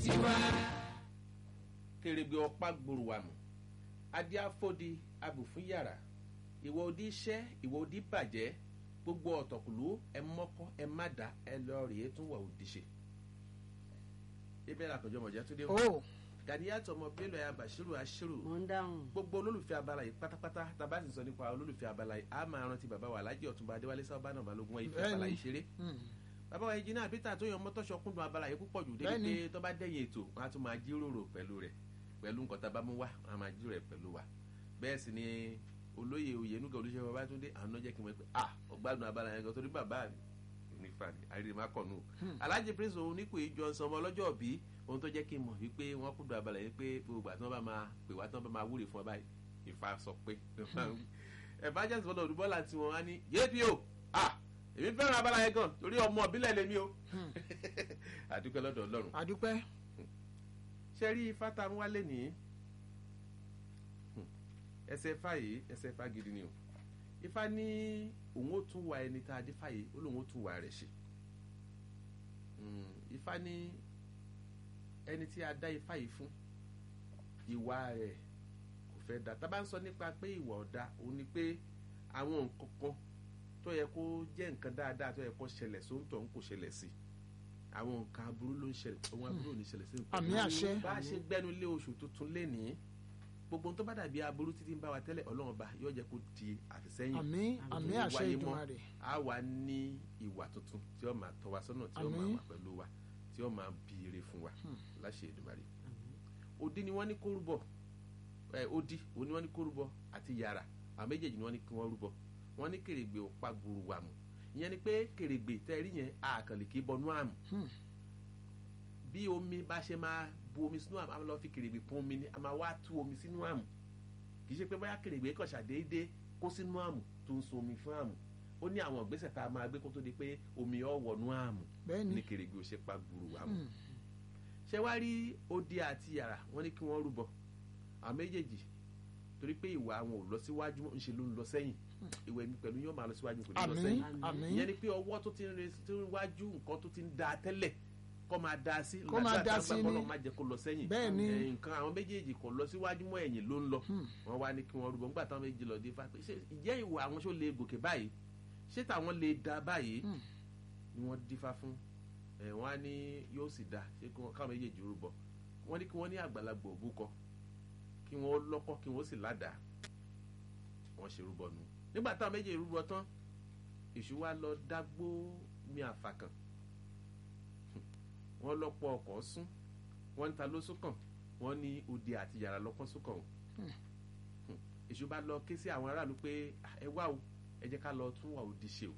tiwa. kèrègbè ọ̀pá gbòòrò wà mọ̀ adíáfódi abùfún yàrá ìwọ òdì iṣẹ́ ìwọ òdì bàjẹ́ gbogbo ọ̀tọ̀kùlú ẹ mọ́kọ́ ẹ má dá ẹ lọ rèé tún wà òdì ṣe. ibẹ̀ làkànjọ́ mọ̀já tó dé wọ́n. o gàdíyàtọ̀ ọmọ bello aya bashiru ashiru mo ń dáhùn. gbogbo olólùfẹ́ abala yìí pátápátá tàbá sì sọ nípa olólùfẹ́ abala yìí a máa rántí bàbá wa alájẹ ọ̀túnba adéwálé sábà náà balógun wọn ìfẹ́ abala yìí ṣeré bàbá wa engineer peter tó yan mọ́tọ́ṣọ kúndùn abala yìí púpọ̀ jù débi Bẹ́ẹ̀ni. pé tó bá dẹ̀yìn ètò wọn á tún máa jíròrò pẹ̀lú rẹ̀ pẹ̀lú nǹkan tá a bá mú wá wọn á máa jíròrò ẹ̀ pẹ̀lú wa bẹ́ẹ̀ sì ni olóyè oyènúgà olùṣẹ́ bàbá tó dé àwọn náà jẹ́ kí n mọ̀ pé ah ọgbádùn abala yẹn gan torí bàbá mi nífa ni àrídìí má kọ̀ nù. alájẹ prince òun ní kò í jọ sọmọ ọlọ́jọ́ bí ohun tó jẹ́ kí n mọ̀ wípé wọ́n kúndùn abala yẹn pé gbogbo àti wọn bá máa pè wá tí wọ́n bá máa wúre fún ọ báyìí ìfà sọ pé evangelist bọ́lá olùbọ́lá tí wọ́n á ní yéèpì o ah èmi fẹ́ràn abala yẹn gan torí ọmọ ìbílẹ̀ lèmi o àdúpẹ́ lọ́dọ̀ ọlọ́run àdúpẹ́ ṣe rí ifá tá a mú wálé ní ẹsẹ̀ ifá yìí ẹsẹ̀ ifá gidi ni o ifá ní òun ó tún wà ẹni tá a dé fàyè ó lóun ó tún wà rẹ̀ ṣe Mm, ifá ní ẹni tí a dá ifá yìí fún ìwà rẹ̀ kò fẹ́ da tá a bá ń sọ nípa pé ìwà ọ̀dà òun ni pé àwọn nǹkan kan tó yẹ kó jẹ́ nǹkan dáadáa tó yẹ kó ṣẹlẹ̀ sóńtọ̀ ń kò ṣẹlẹ̀ sí àwọn nǹkan aburú ló ń ṣẹlẹ̀ ohun aburú ò ní ṣẹlẹ̀ sí nǹkan àmì àṣẹ bá a ṣe gbẹnu lé oṣù tuntun lénìí gbogbo ohun tó bá dàbí aburú títí ń bá wa tẹ́lẹ̀ ọlọ́run ọba yóò jẹ́ kó di àfisẹ́yìn àmì àmì Tó àṣẹ wáyé mọ́. ìdùnnà rẹ̀ a wà ní ìwà tuntun tí ó máa tọ́ wa sọ́nà tí ó máa Àmín. wà pẹ̀lú wa tí ó máa bí ire fún wa láṣẹ Èdùmàrè odi ni wọ́n ní kó rúbọ ẹ odi òun ni wọ́n ní kó rúbọ àti yàrá àwọn méjèèjì ni wọ́n ní kí wọ́n rúbọ wọ́n ní kèrègbè òpá gbòòrò wà mù ìyẹn ni pé kèrègbè tẹ́rí yẹn àkànlè kì í bọnú àmù Hmm. bí omi bá ṣe máa bu omi sínú àmù a máa lọ fi kèrègbè pọn omi ni a máa wá tú omi sínú àmù kì í ṣe pé bóyá kèrègbè kàn ṣàdédé kó sínú àmù tó ń so omi fún àmù ó ní àwọn ìgbésẹ̀ tá a máa gbé kó tó di pé omi ọ̀ wọnú àmù bẹ́ẹ̀ ni ní kèrègbè ò ṣe pa gbùrù àmù Hmm. ṣé wá rí odi àti yàrá wọn ní kí wọ́n rúbọ àwọn méjèèjì torí pé ìwà àwọn ò lọ síwájú mọ́, ńṣe ló ń lọ sẹ́yìn ìwà èmi pẹ̀lú yóò máa lọ síwájú kò ní lọ àmì sẹ́yìn àmì ìyẹn ni pé ọwọ́ tó ti ń re tó ń wájú nǹkan tó ti ń da tẹ́lẹ̀ kọ́ máa da sí Kó máa da sí ni. ni má jẹ́ kó lọ sẹ́yìn Bẹ́ẹ̀ ni. Eh, nǹkan àwọn méjèèjì kò lọ síwájú mọ́ ẹ̀yìn ló ń lọ Hmm. wọ́n wá ní kí wọ́n rúbọ nígbà táwọn méjì lọ dé fápẹ́ ṣé ìjẹ́ ìwà àwọn ṣó lè gòkè báyìí ṣé táwọn lè da báyìí Hmm. ni wọ́n dífá fún ẹ̀ wọ́n á ní yóò sì da ṣé kí wọ́n- káwọn méjèèjì rúbọ wọ́n ní kí wọ́n ní àgbàlagbà òbúkọ kí wọ́n lọ́kọ́ kí wọ́n sì ládàá wọ́n ṣe rúbọ nù nígbà táwọn méjèèjì rúbọ tán èṣù wa lọ dágbó mi àfàkàn wọ́n lọ́pọ̀ ọkọ̀ sún wọ́n ń ta ló súnkàn wọ́n ní odi àti yàrá lọ́pọ̀ súnkàn o èṣù bá lọ ké sí àwọn aráàlú pé "Ah, ẹ wá o ẹ jẹ́ ká lọ tún wà odi ṣe o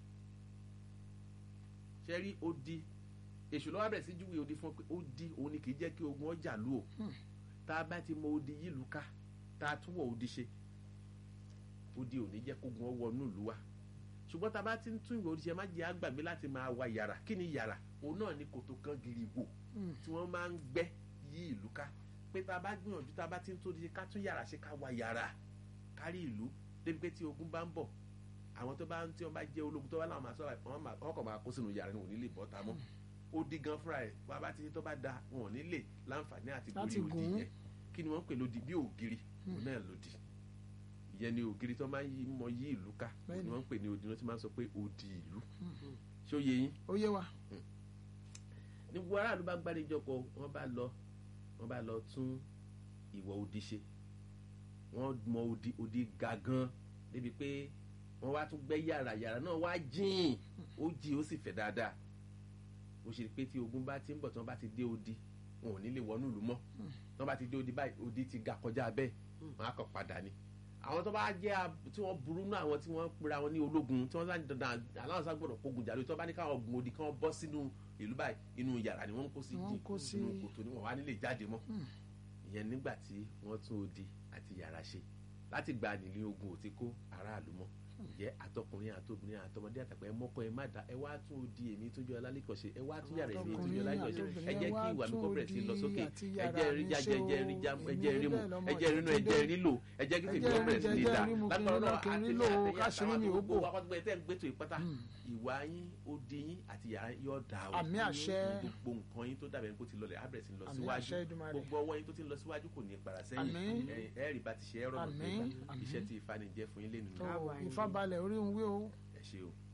ṣe rí odi èṣù lọ́wọ́ bẹ̀rẹ̀ sí júwe odi fún ọ pé odi òun ni kì í jẹ́ kí ogun ọjà lù o tá a bá ti mọ odi yìí lù ká tá a tún wọ̀ odi ṣe odi ò ní jẹ́ kógun ọ wọnú ìlú wa ṣùgbọ́n tá a bá ti ń tún ìwé odi ṣe má jẹ́ àgbàgbé láti máa wa yàrá kí ni yàrá òun náà ni kòtò kan gírí wò Hmm. tí wọ́n máa ń gbẹ́ yí ìlú ká pé tá a bá gbìyànjú tá a bá ti ń tó di ká tún yàrá ṣe ká wa yàrá kárí ìlú débi pé tí ogun bá ń bọ̀ àwọn tó bá ń tí wọ́n bá jẹ́ ológun tó bá láwọn máa sọ wọ́n máa- wọ́n kàn máa kó sínú yàrá ni wọ́n ò ní lè bọ́ ta mọ́ ó di gan fúnra ẹ̀ wọ́n bá ti tó bá da wọn ò ní lè láǹfààní àti Láti gorí òdì gùn ún. yẹn kí ni wọ́n ń pè lódì bí ògiri òun náà lòdì ìyẹn ni ògiri tó máa ń yí mọ yí ìlú ká òun Bẹ́ẹ̀ni. ni wọ́n ń pè ní odi wọ́n ti máa ń sọ pé odi ìlú ṣé ó yé yín ó yé wa ní gbogbo aráàlú bá gbàdéjọpọ̀ wọ́n bá lọ wọ́n bá lọ tún ìwọ̀ odi ṣe wọ́n mọ odi odi ga gan débi pé wọ́n wá tún gbẹ́ yàrá yàrá náà wá jìn ó jì ó sì fẹ̀ dáadáa ó ṣe pé tí ogun bá ti ń bọ̀ tí wọ́n bá ti dé odi wọn ò ní lè wọnú ìlú mọ́ tí wọ́n bá ti dé odi báyìí odi ti ga kọjá bẹ́ẹ̀ wọ́n á kàn padà ni àwọn tó bá jẹ́ ab- tí wọ́n burú náà àwọn tí wọ́n pera wọn ní ológun tí wọ́n sá dandan aláwọ̀ sá gbọ́dọ̀ kógun jà lórí tí wọ́n bá ní káwọn gun odi káwọn bọ́ sínú ìlú báyìí inú yàrá ni wọ́n ń kó sí Wọ́n ń jìn kó sí- inú kòtò ni wọ́n wá nílé jáde mọ́ ìyẹn nígbà tí wọ́n tún odi àti yàrá ṣe láti gba nílé ogun ò ti kó aráàlú mọ́ jẹ́ àtọkùnrin àtobìnrin àtọmọdé àtàgbà ẹ mọ́kọ ẹ má da ẹ wá tún odi èmi tó jẹ́ ọlálẹ́kọ̀ọ́ṣe ẹ wá tún yàrá èmi tó jẹ́ ọlálẹ́kọ̀ọ́ṣe ẹ jẹ́ kí ìwà mi kó bẹ̀rẹ̀ sí lọ sókè ẹ jẹ́ rí jájẹ ẹ jẹ́ rí já ẹ jẹ́ rí mu ẹ jẹ́ rí nu ẹ jẹ́ rí lò ẹ jẹ́ kí tèmi kó bẹ̀rẹ̀ sí ní da lágbára náà àti àtẹ̀yẹ àtàwọn àgbogbo akọ́tùgbọ́ ẹ tẹ́ ń gbẹ́tò ìpátá ìwà yín odi yín àti yàrá yóò dà o àmì àṣẹ gbogbo nǹkan yín tó dàbẹ̀ kó ti lọlẹ̀ á bẹ̀rẹ̀ sí lọ àmì síwájú àṣẹ Èdùmàrè gbogbo ọwọ́ yín tó ti ń lọ síwájú kò ní para sẹ́yìn Àmín. ẹ- ẹ rí bá ti ṣe ẹ̀rọ náà Àmín. gbégbá iṣẹ́ tí ìfanijẹ́ fún yín lé nínú tó ìfàbalẹ̀ orí ń wí o ẹ ṣe o.